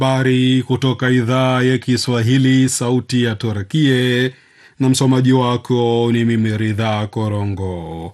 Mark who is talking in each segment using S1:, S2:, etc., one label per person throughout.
S1: Habari kutoka idhaa ya Kiswahili, sauti ya Turkie, na msomaji wako ni mimi Ridha Korongo.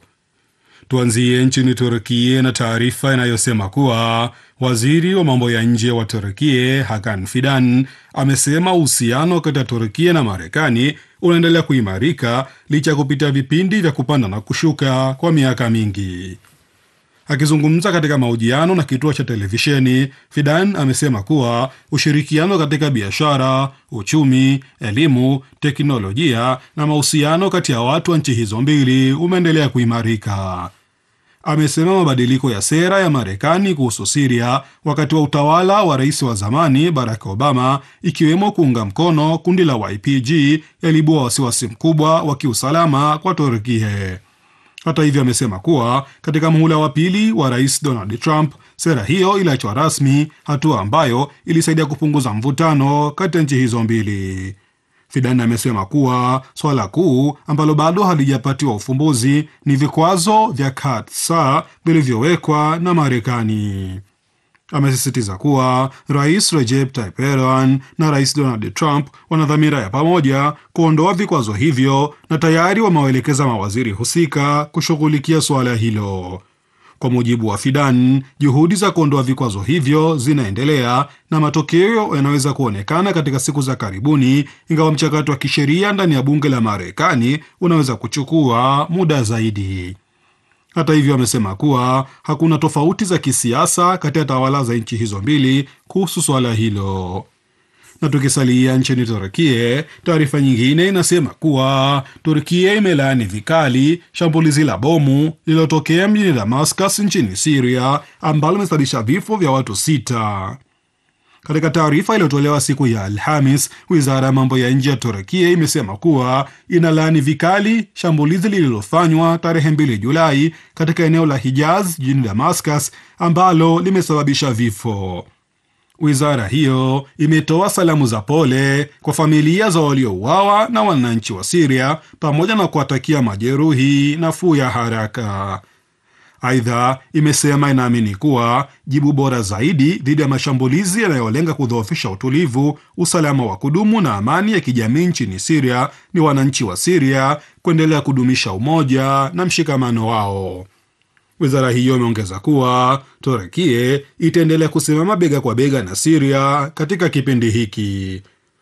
S1: Tuanzie nchini Turkie na taarifa inayosema kuwa waziri wa mambo ya nje wa Turkie Hakan Fidan amesema uhusiano kati ya Turkie na Marekani unaendelea kuimarika licha ya kupita vipindi vya kupanda na kushuka kwa miaka mingi. Akizungumza katika mahojiano na kituo cha televisheni, Fidan amesema kuwa ushirikiano katika biashara, uchumi, elimu, teknolojia na mahusiano kati ya watu wa nchi hizo mbili umeendelea kuimarika. Amesema mabadiliko ya sera ya Marekani kuhusu Siria wakati wa utawala wa rais wa zamani Barack Obama, ikiwemo kuunga mkono kundi la YPG, yaliibua wasiwasi mkubwa wa kiusalama kwa Turkie. Hata hivyo amesema kuwa katika muhula wa pili wa rais Donald Trump sera hiyo iliachwa rasmi, hatua ambayo ilisaidia kupunguza mvutano kati ya nchi hizo mbili. Fidan amesema kuwa swala kuu ambalo bado halijapatiwa ufumbuzi ni vikwazo vya katsa vilivyowekwa na Marekani. Amesisitiza kuwa rais Recep Tayyip Erdogan na rais Donald Trump wana dhamira ya pamoja kuondoa vikwazo hivyo na tayari wamewaelekeza mawaziri husika kushughulikia suala hilo. Kwa mujibu wa Fidan, juhudi za kuondoa vikwazo hivyo zinaendelea na matokeo yanaweza kuonekana katika siku za karibuni, ingawa mchakato wa kisheria ndani ya bunge la Marekani unaweza kuchukua muda zaidi. Hata hivyo amesema kuwa hakuna tofauti za kisiasa kati ya tawala za nchi hizo mbili kuhusu suala hilo. Na tukisalia nchini Turkie, taarifa nyingine inasema kuwa Turkia imelaani vikali shambulizi la bomu lililotokea mjini Damascus nchini Siria ambalo limesababisha vifo vya watu sita. Katika taarifa iliyotolewa siku ya Alhamis, wizara ya mambo ya nje ya Turkia imesema kuwa inalaani vikali shambulizi lililofanywa tarehe 2 Julai katika eneo la Hijaz jijini Damascus ambalo limesababisha vifo. Wizara hiyo imetoa salamu za pole kwa familia za waliouawa na wananchi wa Siria pamoja na kuwatakia majeruhi nafuu ya haraka. Aidha, imesema inaamini kuwa jibu bora zaidi dhidi ya mashambulizi yanayolenga kudhoofisha utulivu, usalama wa kudumu na amani ya kijamii nchini Siria ni wananchi wa Siria kuendelea kudumisha umoja na mshikamano wao. Wizara hiyo imeongeza kuwa Turekie itaendelea kusimama bega kwa bega na Siria katika kipindi hiki.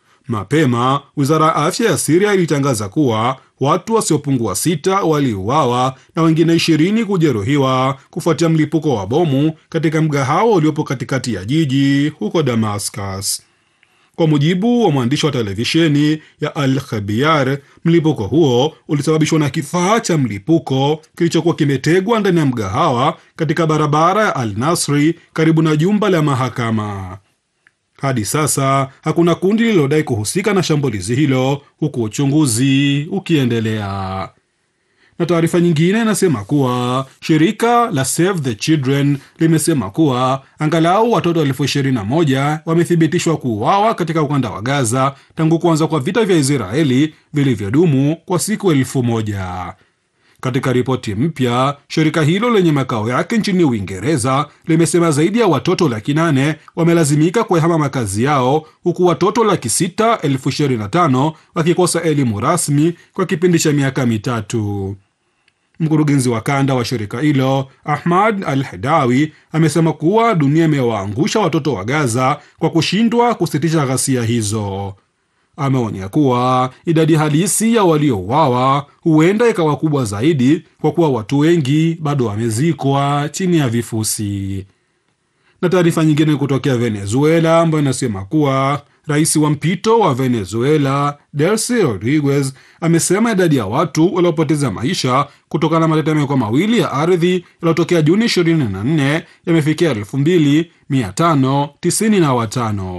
S1: Mapema wizara ya afya ya Siria ilitangaza kuwa watu wasiopungua sita waliuawa na wengine ishirini kujeruhiwa kufuatia mlipuko wa bomu katika mgahawa uliopo katikati ya jiji huko Damascus. Kwa mujibu wa mwandishi wa televisheni ya Al Khabiar, mlipuko huo ulisababishwa na kifaa cha mlipuko kilichokuwa kimetegwa ndani ya mgahawa katika barabara ya Al Nasri karibu na jumba la mahakama. Hadi sasa hakuna kundi lililodai kuhusika na shambulizi hilo, huku uchunguzi ukiendelea. Na taarifa nyingine inasema kuwa shirika la Save the Children limesema kuwa angalau watoto elfu ishirini na moja wamethibitishwa kuuawa katika ukanda wa Gaza tangu kuanza kwa vita vya Israeli vilivyodumu kwa siku elfu moja. Katika ripoti mpya, shirika hilo lenye makao yake nchini Uingereza limesema zaidi ya watoto laki nane wamelazimika kuyahama makazi yao huku watoto laki sita elfu ishirini na tano wakikosa elimu rasmi kwa kipindi cha miaka mitatu. Mkurugenzi wa kanda wa shirika hilo Ahmad Al Hedawi amesema kuwa dunia imewaangusha watoto wa Gaza kwa kushindwa kusitisha ghasia hizo. Ameonya kuwa idadi halisi ya waliouawa huenda ikawa kubwa zaidi kwa kuwa watu wengi bado wamezikwa chini ya vifusi. Na taarifa nyingine kutokea Venezuela ambayo inasema kuwa rais wa mpito wa Venezuela Delcy Rodriguez amesema idadi ya watu waliopoteza maisha kutokana na matetemeko mawili ya ardhi yaliyotokea Juni 24 yamefikia 2595.